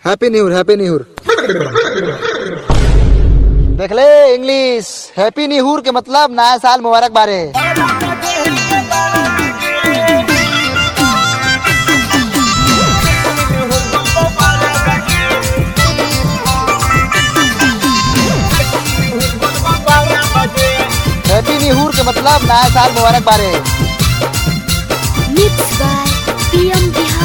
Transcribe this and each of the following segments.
Happy new year happy new year देख ले English happy new year के मतलब नया साल मुबारक बारे हैप्पी न्यूर के मतलब नया साल मुबारक बारे Mixed by PM Bihar.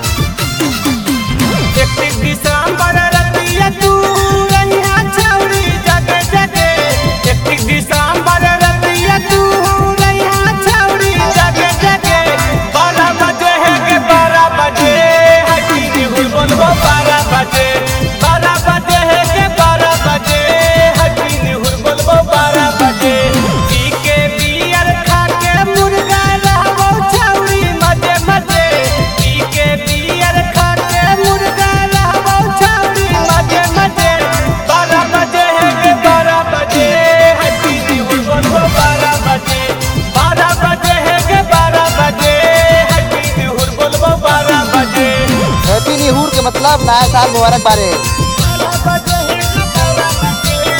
एकतीस दिसंबर रतिया तू रहिया छौरी जगे जगे एकतीस दिसंबर रतिया तू रहिया छौरी जगे जगे बारह बजे है के बारह बजे हटी निहुर बोलबो बारह बजे बारह बजे है के बारह बजे हटी निहुर बोलबो बारह बजे पी के बियर खा के मुर्गा रहबो छौरी मजे मजे पी के बियर खा के मुर्गा रहबो छौरी मजे मजे बारह बजे है के बारह बजे हटी निहुर बोलबो बारह बजे बारह बजे है के बारह बजे हटी निहुर बोलबो बारह बजे हैप्पी न्यूर के मतलब नया साल मुबारक बारे बारह बजे है के बारह बजे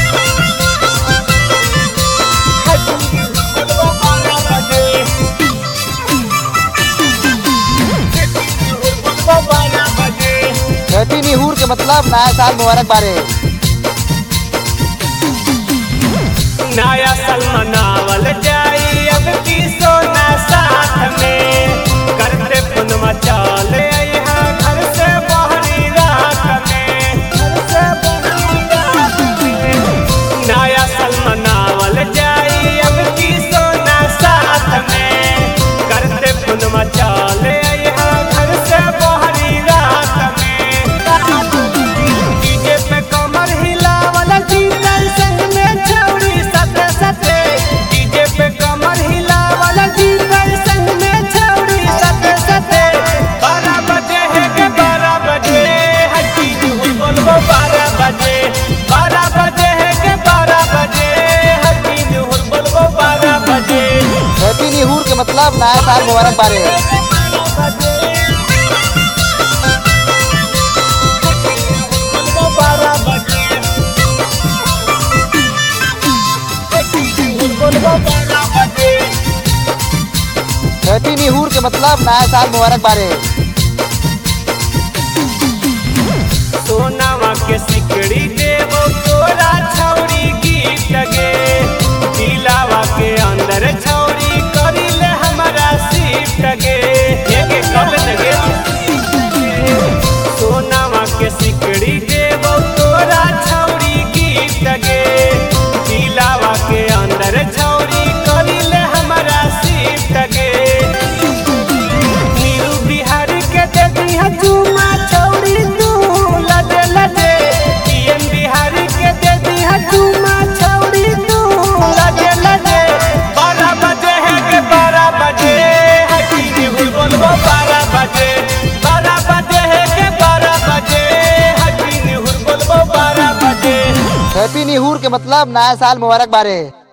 हटी निहुर बोलबो बारह बजे हटी निहुर बोलबो बारह बजे हैप्पी न्यूर के मतलब नया साल मुबारक बारे नया साल मनावल जाई अब की सोना साथ में करते पुनवा चल अइहा घर से बहरी रात में घर से बहरी रात में नया साल मनावल जाई अब की सोना साथ में करते पुनवा चल अइहा घर से बहरी रात में डीजे पे कमर हिलावल जीतल संग में छौरी सते सते डीजे पे कमर हिलावल जीतल संग में छौरी सते सते बारह बजे है के बारह बजे हट्टी जुहुल बोलबो बारह बजे बारह बजे है के बारह बजे हट्टी जुहुल बोलबो बारह बजे हैप्पी न्यूर के मतलब नया साल मुबारक बारे बारह बजे बोलबो बारह बजे हैप्पी न्यूर के मतलब नया साल मुबारक बारे सोनावा के सिकड़ी देवो तोरा छौरी गीत गे दिलावा के अंदर छौरी करिले हमारा सीट गे एके कब लगे सोनावा के सिकड़ी देवो तोरा छौरी गीत गे दिलावा के अंदर छौरी करिले हमारा सीट गे नीरू बिहारी के दे दिया चुमा छौरी तू लजे लजे पीएम बिहारी के दे दिया चुमा छौरी तू लजे लजे बारह बजे है के बारह बजे हटी निहुल बोलबो बारह बजे बारह बजे है के बारह बजे हटी निहुल बोलबो बारह बजे हैप्पी न्यूर के मतलब नया साल मुबारक बारे